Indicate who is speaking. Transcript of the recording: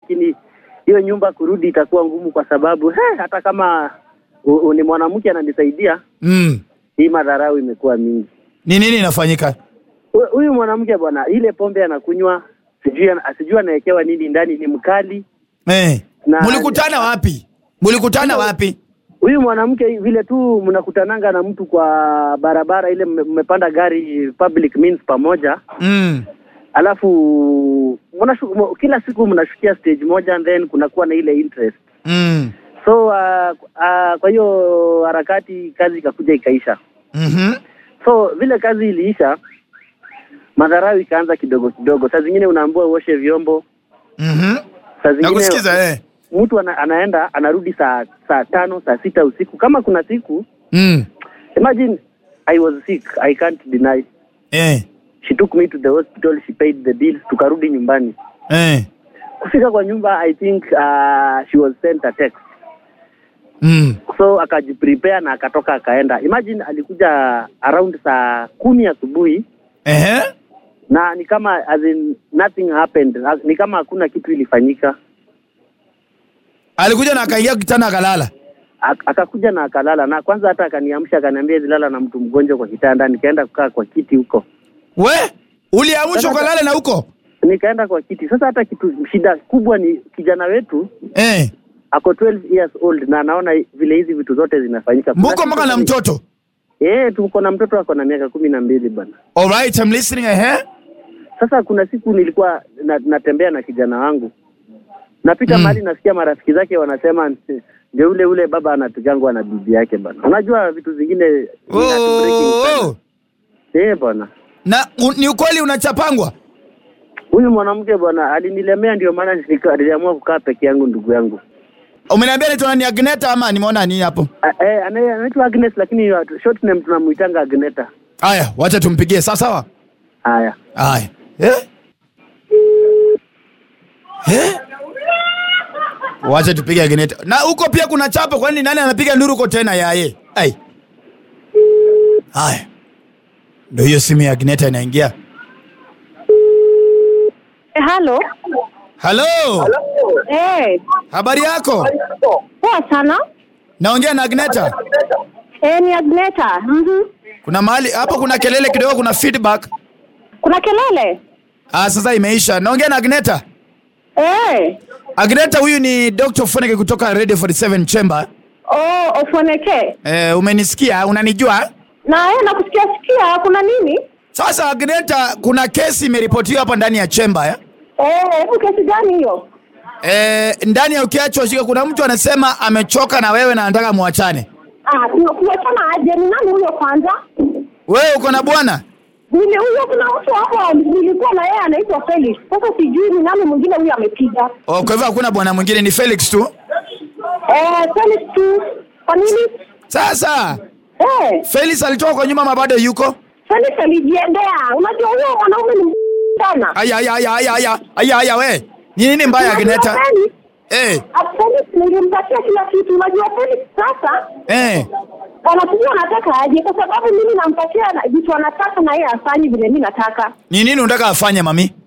Speaker 1: lakini hiyo nyumba kurudi itakuwa ngumu kwa sababu he, hata kama u, u, ni mwanamke ananisaidia,
Speaker 2: Mm.
Speaker 1: hii madharau imekuwa mingi.
Speaker 2: Ni nini inafanyika?
Speaker 1: Hu- Huyu mwanamke bwana, ile pombe anakunywa, sijui ana- sijui anawekewa nini ndani, ni mkali.
Speaker 2: Eh.
Speaker 1: Na-
Speaker 2: Mulikutana wapi? Mulikutana wapi?
Speaker 1: Huyu mwanamke vile tu mnakutananga na mtu kwa barabara ile, mme- mmepanda gari public means pamoja
Speaker 2: Mm.
Speaker 1: alafu mnashu, m- kila siku mnashukia stage moja and then kunakuwa na ile interest
Speaker 2: Mm.
Speaker 1: so uh, uh, kwa hiyo harakati kazi ikakuja ikaisha
Speaker 2: Mhm.
Speaker 1: so vile kazi iliisha madharau ikaanza kidogo kidogo saa zingine unaambiwa uoshe vyombo
Speaker 2: Mhm.
Speaker 1: saa zingine
Speaker 2: Nakusikiza eh.
Speaker 1: mtu ana, anaenda anarudi saa saa tano saa sita usiku kama kuna siku
Speaker 2: Mm.
Speaker 1: imagine i was sick i can't deny
Speaker 2: Eh.
Speaker 1: she took me to the hospital she paid the bills tukarudi nyumbani
Speaker 2: Eh.
Speaker 1: kufika kwa nyumba i think uh, she was sent a text
Speaker 2: Mm.
Speaker 1: so akajiprepare na akatoka akaenda imagine alikuja around saa kumi asubuhi
Speaker 2: Ehe.
Speaker 1: na ni kama as in nothing happened As- ni kama hakuna kitu ilifanyika
Speaker 2: Alikuja na akaingia kitanda akalala.
Speaker 1: Ak- akakuja na akalala na kwanza hata akaniamsha akaniambia zilala na mtu mgonjwa kwa kitanda nikaenda kukaa kwa kiti huko
Speaker 2: We? Uliamshwa ukalala na huko?
Speaker 1: nikaenda kwa kiti sasa hata kitu shida kubwa ni kijana wetu
Speaker 2: Eh.
Speaker 1: ako 12 years old na anaona vile hizi vitu zote zinafanyika Kuna
Speaker 2: Mko
Speaker 1: siku
Speaker 2: mpaka na
Speaker 1: ni-
Speaker 2: mtoto?
Speaker 1: eh tuko na mtoto ako na miaka kumi na mbili bana
Speaker 2: All right, I'm listening. Ehe.
Speaker 1: Sasa kuna siku nilikuwa na, natembea na kijana wangu napita
Speaker 2: Mm.
Speaker 1: mahali nasikia marafiki zake wanasema ndio ule ule baba anapigangwa na bibi yake bana. Unajua vitu zingine ni heartbreaking sana.
Speaker 2: Oh.
Speaker 1: Eh bwana,
Speaker 2: Na u, ni ukweli unachapangwa?
Speaker 1: huyu mwanamke bwana alinilemea, ndio maana nika- niliamua kukaa peke yangu, ndugu yangu.
Speaker 2: Umeniambia anaitwa nani Agneta ama nimeona nini hapo?
Speaker 1: A- Eh, anaye- anaitwa Agnes lakini short name tunamuitanga Agneta.
Speaker 2: Haya, wacha tumpigie. Sawa sawa.
Speaker 1: Haya.
Speaker 2: Haya. Eh? Eh? Wacha tupige Agneta. Na huko pia kuna chapo kwani nani anapiga nduru huko tena yaye? Ai. Haya. Ndio hiyo simu ya Agneta inaingia.
Speaker 3: Eh, halo.
Speaker 2: Halo.
Speaker 3: Eh,
Speaker 2: Habari yako?
Speaker 3: poa sana.
Speaker 2: Naongea na Agneta.
Speaker 3: Eh, ni Agneta. Mhm.
Speaker 2: Kuna mahali hapo kuna kelele kidogo kuna feedback.
Speaker 3: Kuna kelele?
Speaker 2: Ah, sasa imeisha. Naongea na Agneta.
Speaker 3: Eh.
Speaker 2: Agneta huyu ni Dr. Foneke kutoka Radio 47 Chamber.
Speaker 3: Oh, ofoneke.
Speaker 2: Eh, umenisikia? Unanijua?
Speaker 3: Na eh, nakusikia sikia kuna nini?
Speaker 2: Sasa Agneta, kuna kesi imeripotiwa hapa ndani ya chemba ya?
Speaker 3: Eh, hebu kesi gani hiyo?
Speaker 2: Eh, ndani ya ukiachwa shika kuna mtu anasema amechoka na wewe na anataka muachane.
Speaker 3: Ah, kuna kuachana aje? Ni nani huyo kwanza?
Speaker 2: Wewe uko na bwana?
Speaker 3: Nile huyo kuna mtu hapo nilikuwa na yeye anaitwa Felix. Sasa sijui ni nani mwingine huyo amepiga.
Speaker 2: Oh, kwa hivyo hakuna bwana mwingine ni Felix tu.
Speaker 3: Eh, Felix tu. Kwa nini?
Speaker 2: Sasa
Speaker 3: Eh,
Speaker 2: Felix alitoka kwa nyuma mabado yuko?
Speaker 3: Felix alijiendea. Unajua huyo mwanaume ni m- sana.
Speaker 2: Aya aya aya aya aya aya aya we. Ni nini mbaya Agneta?
Speaker 3: Unajua Felix?
Speaker 2: Eh,
Speaker 3: Ah, Felix nilimpatia kila kitu. Unajua Felix sasa
Speaker 2: eh.
Speaker 3: anatujua anataka aje, kwa sababu mimi nampatia na- vitu anataka na yeye afanyi vile mimi nataka.
Speaker 2: Ni nini unataka afanye mami?